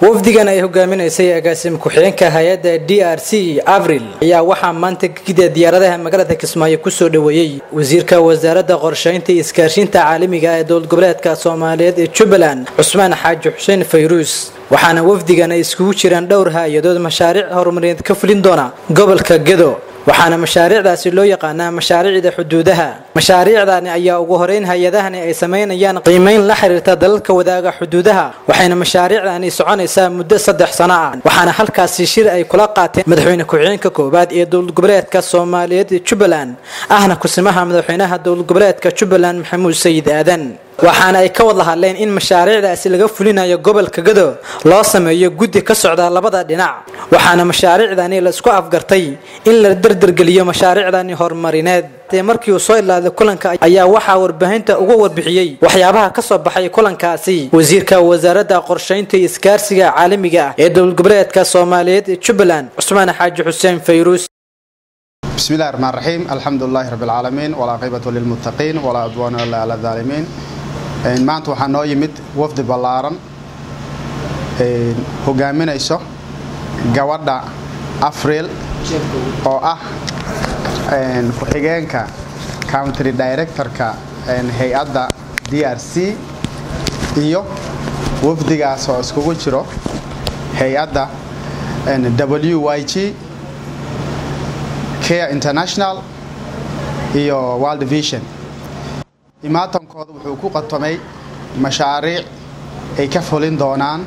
wafdigan ay hogaaminaysay agaasim ku-xigeenka hay-adda d r c avril ayaa waxaa maanta gida diyaaradaha magaalada kismaayo kusoo dhoweeyey wasiirka wasaaradda qorshaynta iyo iskaashinta caalamiga ee dowlad goboleedka soomaaliyeed ee jubbaland cusmaan xaaji xuseen fayruus waxaana wafdigan ay iskugu jiraan dhowr hay-adood mashaariic horumarineed ka fulin doona gobolka gedo waxaana mashaariicdaasi loo yaqaanaa mashaariicda xuduudaha mashaariicdani ayaa ugu horeyn hay-adahani ay samaynayaan qiimeyn la xiriirta dalalka wadaaga xuduudaha waxayna mashaariicdani soconaysaa muddo saddex sano ah waxaana halkaasi shir ay kula qaateen madaxweyne ku-xigeenka koowaad ee dowlad goboleedka soomaaliyeed ee jubbaland ahna kusimaha madaxweynaha dowlad goboleedka jubbaland maxamuud sayid aadan waxaana ay ka wada hadleen in mashaariicdaasi laga fulinayo gobolka gado loo sameeyo guddi ka socda labada dhinac waxaana mashaariicdani la isku afgartay in la dardargeliyo mashaariicdani horumarineed dee markii uu soo ilaaday kulanka ayaa waxaa warbaahinta uga warbixiyey waxyaabaha ka soo baxay kulankaasi wasiirka wasaaradda qorshaynta iyo iskaarsiga caalamiga ah ee dowlad goboleedka soomaaliyeed ee jubbaland cusmaan xaaji xuseen fayruus بسم الله الرحمن الرحيم الحمد لله رب العالمين والعاقبة للمتقين ولا عدوان إلا على الظالمين maanta waxaa noo yimid wafdi ballaaran hogaaminayso gabadha afriil oo ah ku-xigeenka country directorka hay-adda d r c iyo wafdigaas oo iskugu jiro hay-adda w y g care international iyo world vision imaatankooda wuxuu ku qatomay mashaariic ay ka fulin doonaan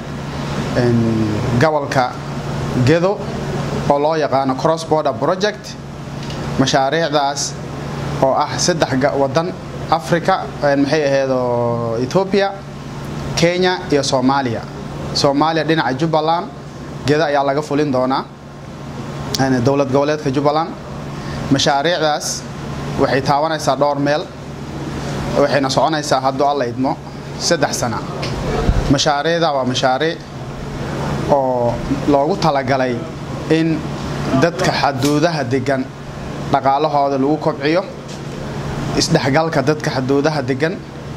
gobolka gedo oo loo yaqaano cross border project mashaariicdaas oo ah saddex wadan africa maxay ahaydoo ethoobiya kenya iyo soomaaliya soomaaliya dhinaca jubbaland gedo ayaa laga fulin doonaa dowlad goboleedka jubbaland mashaariicdaas waxay taabanaysaa dhowr meel waxayna soconaysaa hadduu alla idmo saddex sana mashaariicda waa mashaariic oo loogu talagalay in dadka xaduudaha degan dhaqaalahooda lagu kobciyo isdhexgalka dadka xaduudaha degan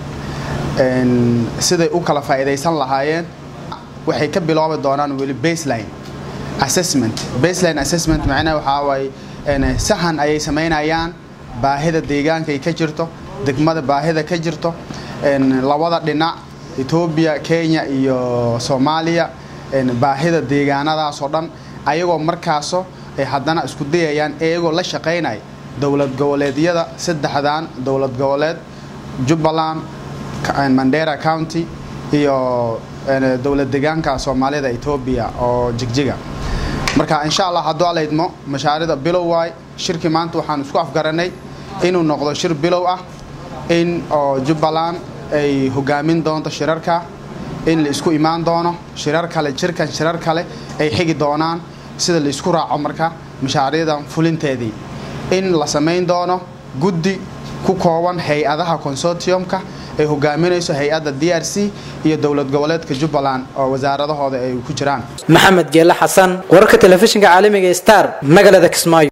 siday u kala faa'iidaysan lahaayeen waxay ka biloobi doonaan weli baseline assessment baseline assessment macnaha waxaa waaye sahan ayay samaynayaan baahida deegaanka ay ka jirto degmada baahida ka jirto labada dhinac etoobiya kenya iyo soomaaliya baahida deegaanadaasoo dhan ayagoo markaaso ay haddana isku dayayaan iyagoo la shaqaynaya dowlad goboleedyada saddexdan dowlad goboleed jubbaland mandera county iyo dowlad deegaanka soomaalida etoobiya oo jigjiga marka insha allah hadduu alla idmo mashaarida bilow waay shirkii maanta waxaan isku afgaranay inuu noqdo shir bilow ah in oo jubbaland ay hogaamin doonto shirarka in la isku imaan doono shirar kale jirkan shirar kale ay xigi doonaan sida la isku raaco marka mashaariicdan fulinteedii in la samayn doono guddi ku kooban hay-adaha consortiumka ay hogaaminayso hay-adda d r c iyo dowlad goboleedka jubbaland oo wasaaradahooda ay ku jiraan maxamed geele xasan wararka telefishinka caalamiga star magaalada kismaayo